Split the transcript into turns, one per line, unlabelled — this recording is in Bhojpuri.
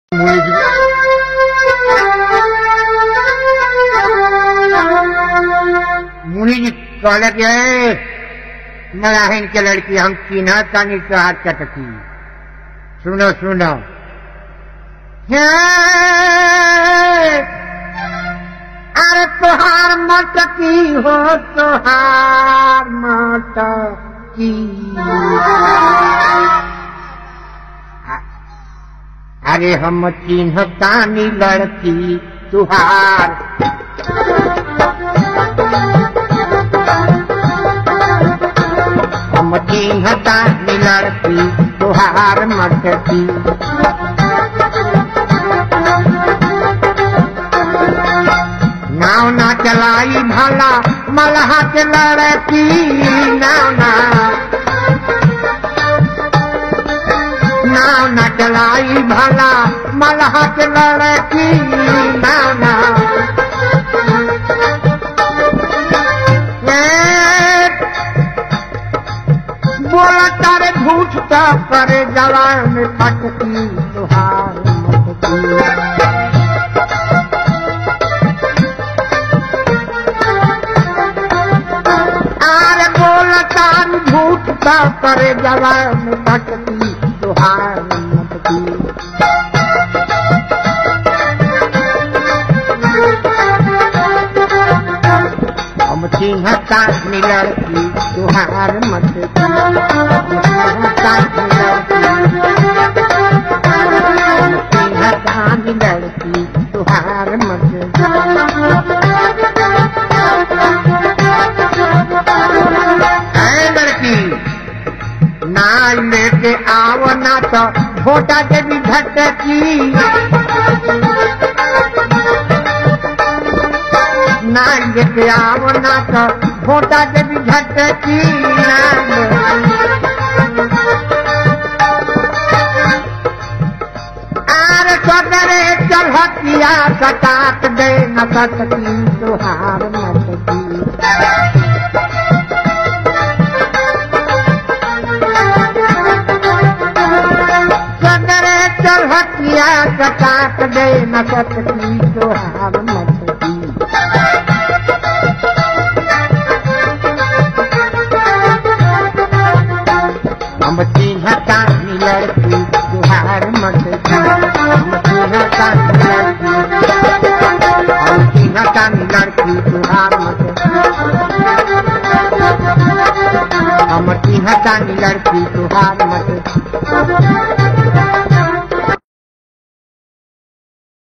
मुनि जी कहले कि "ए, मलाहिन के लड़की हम चिन्ह तानी तोहार चटकी सुनो सुनो हे, अरे तोहार मटकी हो तोहार मटकी अरे हम चिन्ह तानी लड़की तुहार हम चिन्ह तानी लड़की तुहार मटकी नाव ना चलाई भला मलहा के लड़की नाव ना नाव ना चलाई भला मलहा के लड़की नाव ना ए, बोला तारे झूठ तो करे जवान फटकी तुहार मटकी आरे बोलतान झूठ का करे जवान भटकी तुहार मटकी हम चिन्हता लड़की तुहार मटकी हम चिन्हता लड़की चिन्हता लड़की तुहार मटकी है लड़की ना लेके आओ ना तो भोटा के भी झटकी ना लेके आओ ना तो भोटा के भी झटकी ना आर सदरे चल हथिया सटाट दे न सटकी तुहार मटकी सदरे चल हथिया कटाट दे न सटकी तुहार